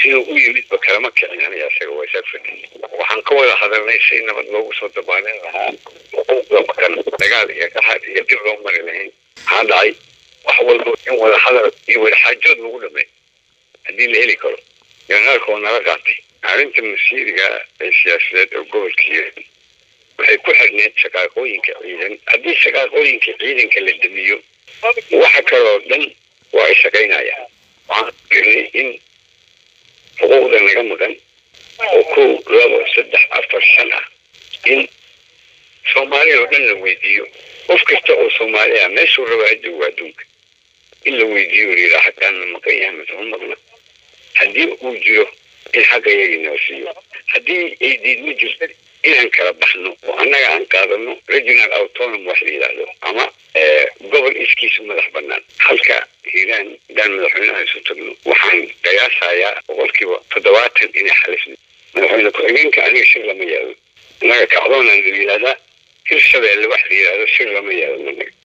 siduu u yimidba kalama kicin aniga isaga waa isaga fadhiyi waxaan ka wada hadalnay si nabad loogu soo dabaalin lahaa xuquuqda makan dagaal iyo qaxar iyo dib loo mari lahayn maxaa dhacay wax walba in wada hadal iyo wada xaajood lagu dhamay haddii la heli karo generaalka oo nala qaatay arrinta masiiriga ee siyaasadeed oo gobolkii waxay ku xirneed shaqaaqooyinka ciidan haddii shaqaaqooyinka ciidanka la damiyo waxa kaloo dhan waa ay shaqaynayaan waxaan fiirnay in xuquuqda naga maqan oo kow labo saddex afar shan ah in soomaaliya oo dhan la weydiiyo qof kasta oo soomaali ah meeshuu raba ha joogo adduunka in la weydiiyo layidhaa xaggaan ma maqan yahay mise ma maqna haddii uu jiro in xagga yagii noo siiyo haddii ay diidma jirto inaan kala baxno oo annaga aan qaadano regional autonom wax la yidhaahdo ama gobol iskiisu madax banaan halka hiiraan hadaan madaxweynaha isu tagno waxaan qiyaasayaa boqolkiiba toddobaatan inay xalifno madaxweyne ku-xigeenka aniga shir lama yaado annaga kacdoonaan la yidhahdaa hir shabeelle wax la yidhaahdo shir lama yaado anaga